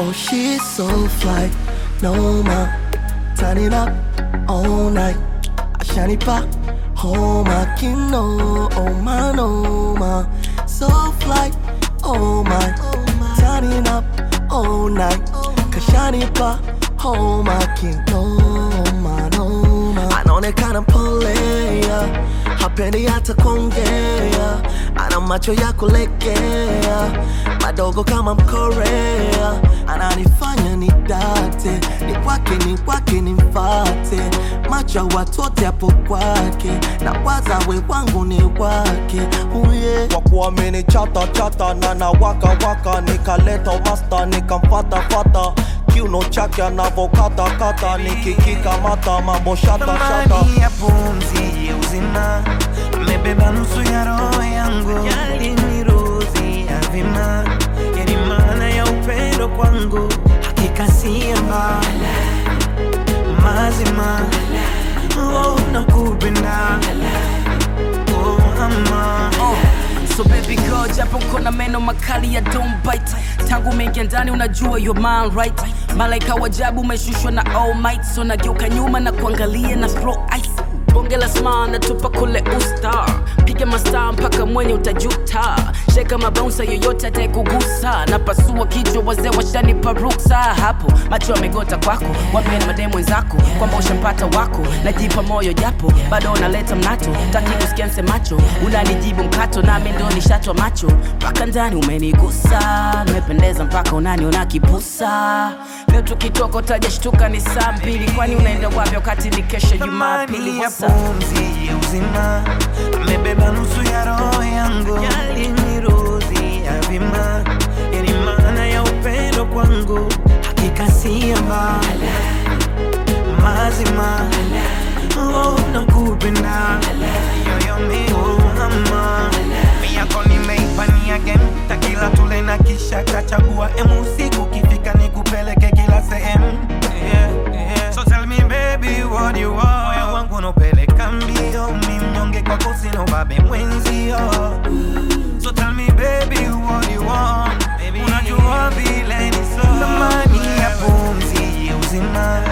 Oh, she's so fly, no ma. Turn it up all night. Ashanipa, oh my kino, oh my no ma. So fly, oh my. Turn it up all night. Kashanipa, oh my kino, oh my no ma. Anaonekana polea, hapendi hata kuongea, ana macho ya kulegea, madogo kama Mkorea, ananifanya nidate, ni kwake ni kwake nimfate, macho ya watu wote hapo kwake, na waza we wangu ni wake, uye kwa kuamini chata chata na na waka waka nikaleta masta nikamfata fata kiuno chake anavokata kata nikikikamata mambo shata shata thamani ya pumzi ya uzima amebeba nusu ya roho yangu yaliniruzi ya vima yani maana ya upendo kwangu hakika siamba mazima oh, nakupenda oh, ama So baby girl, japo kona meno makali ya don't bite tangu umeingia ndani unajua your man right malaika wajabu umeshushwa na all might so nageuka nyuma na kuangalia na slow ice bonge la sma natupa kule usta piga mastaa mpaka mwenye utajuta sheka mabaunsa yoyote ataekugusa na pasua kichwa wazee washanipa ruksa hapo macho yamegota kwako wambeni mademu wenzako kwamba ushampata wako najipa moyo japo bado unaleta mnato taki kusikia nsemacho unanijibu mkato nami ndo nishatwa macho mpaka ndani umenigusa nimependeza mpaka unaniona kipusa leo tukitoka utajashtuka ni saa mbili kwani unaenda wapi wakati ni kesho jumapili thamani ya What's up? pumzi ya uzima amebeba nusu ya roho yangu yaliniruzi ya vima yani maana ya upendo kwangu hakika siamba mazima oh, nakupenda yoyomi oh, ama miyako nimeipania game takila tule na kisha kachagua emu usiku kifika nikupeleke kila sehemu yeah, yeah. so tell me baby what you want moyo wangu unapeleka mbio mi mnyonge kwako sina ubabe mwenzio so tell me baby what you want baby unajua vile ni so thamani ya pumzi ya uzima